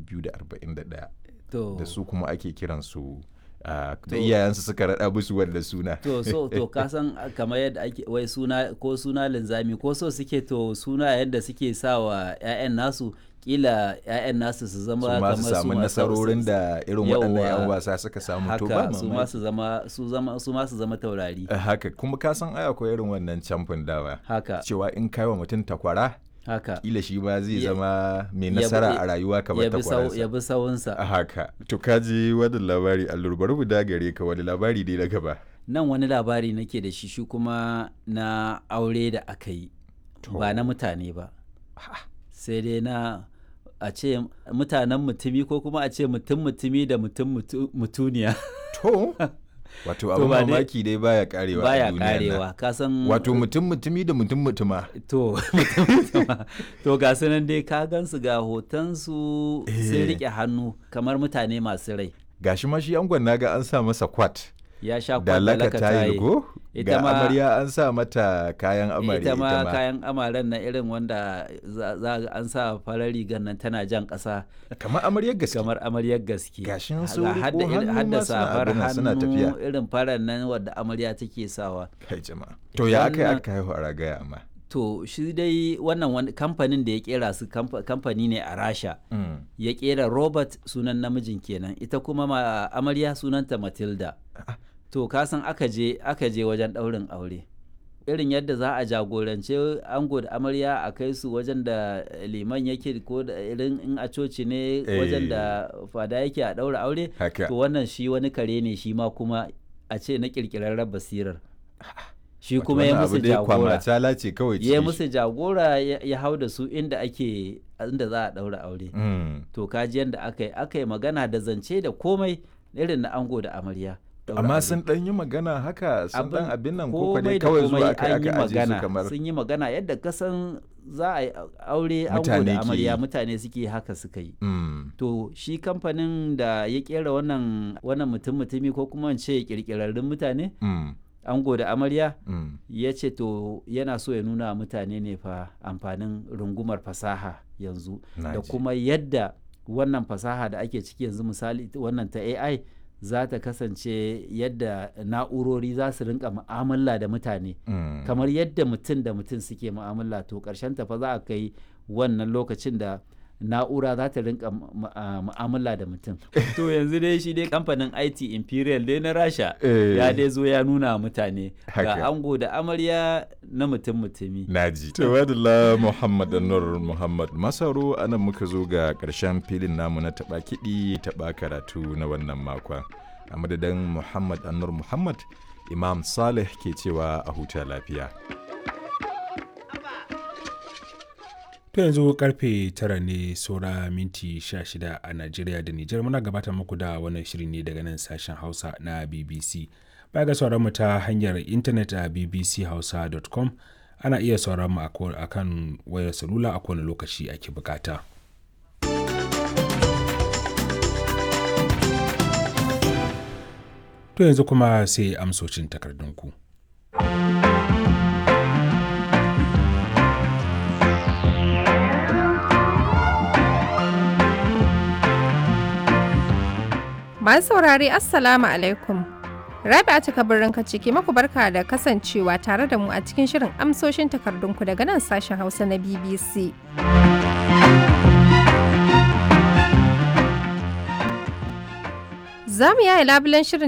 241 to da su kuma ake kiransu ah, da To- iyayensu suka raɗa musu wanda suna to so to ka san kamar yadda ake wai suna ko suna linzami ko so suke to suna yadda suke sa wa 'ya'yan nasu kila 'ya'yan nasu su zama su ma su kamar samu ma- nasarorin da irin waɗannan 'yan Yawwa. wasa suka samu to ba haka su ma mamaki. su zama su zama su ma su zama taurari Eh, haka kuma ka san ai akwai irin wannan camfin dawa haka cewa in kai wa mutum takwara haka kila shi ba zai Ya- zama mai ya bi- nasara a rayuwa kamar ya bi sau- ya takwaransa bi sawunsa a haka to ka ji wani labari allur bari mu dagare ka wani labari dai na gaba nan wani labari nake da shi shi kuma na aure da aka yi ba na mutane ba sai dai na a ce mutanen mutumi ko kuma a ce mutum mutumi da mutum mutu- mutuniya to wato To abin ba dai- mamaki dai baya karewa a baya duniyan nan. karewa ka san wato mutum mutumi da mutum mutuma to mutum mutuma. to ga su nan dai ka gansu ga hotonsu sun Eh. rike hannu kamar mutane masu rai gashi ma shi angon naga an sa masa kwat ya sha da laka kwallaka tayil go Ita ga ma- amarya an sa mata kayan amarya ita ma kayan amaren na irin wanda za za ga an sa farar rigar nan tana jan ƙasa kamar amaryar gaske kamar amaryar gaske Gashin Ga sun riƙo hadda irin- hannu hadda ma suna safar abin nan, suna hannu tafiya. irin farar nan wadda amarya take sawa kai jama'a to ya aka yi Wannan- aka haihu a ragaya amma to shi dai wannan wani kamfanin da ya kera su kamfa- kamfani ne a rasha Mm. ya kera robert sunan namijin kenan ita kuma ma amarya sunanta matilda Ah. to kasan aka je aka je wajen ɗaurin aure irin yadda za a jagorance ango da amarya a kai su wajen da liman yake ko da irin in a coci ne wajen da fada yake a ɗaura aure haka to wannan shi wani kare ne shi ma kuma a ce na ƙirƙirarren basirar shi Wato kuma ya wannan musu abu dai jagora kwamatala ce kawai ya cikin shi. musu jagora ya ya hau da su inda ake inda za a ɗaura aure Mm. to kaji yadda aka yi aka yi magana da zance da komai irin na ango da amarya ɗaura amma aure. sun dan yi magana haka sun dan abin nan ko komai dai da kawai zuwa komai aka an yi aka aje su magana kamar sun yi magana yadda kasan za a yi aure ango Mutane da ke amarya yi. mutane suke haka suka yi Mm. to shi kamfanin da ya kera wannan wannan mutum mutumi ko kuma in ce kirkirarrun mutane Mm. ango da amarya Mm. ya ce to yana so ya nuna wa mutane ne fa amfanin rungumar fasaha yanzu Na da ji. kuma yadda wannan fasaha da ake ciki yanzu misali ita wannan ta AI za ta kasance yadda na'urori za su rinka mu'amala da mutane Mm. kamar yadda mutum da mutum suke mu'amala to ƙarshen ta fa za a kai wannan lokacin da na'ura za ta rinka mu- mu- a mu'amala da mutum to yanzu dai shi dai kamfanin IT Imperial dai na Rasha Eh. ya dai zo ya nuna wa mutane Haka. ga ango da amarya na mutum mutumi Naji. Tawadala Muhammad Anwar Muhammad Masaro anan muka zo ga ƙarshen filin namu na taɓa kiɗi taɓa karatu na wannan makon. A madadin Muhammad Anwar Muhammad, Imam Saleh ke cewa a huta lafiya. To yanzu karfe tara ne saura minti 16 a Najeriya da Nijar muna gabatar muku da wannan shiri ne daga nan sashen Hausa na BBC. Baya ga sauran mu ta hanyar intanet a bbchausa.com ana iya sauran mu a ko- a kan wayar salula a kowane lokaci ake bukata. To yanzu kuma sai amsocin takardunku. Masu saurare Assalamu alaikum. Rabi'a ta birnin ciki maku barka da kasancewa tare da mu a cikin shirin amsoshin takardunku daga nan sashen Hausa na BBC. Za mu yaya labulen shirin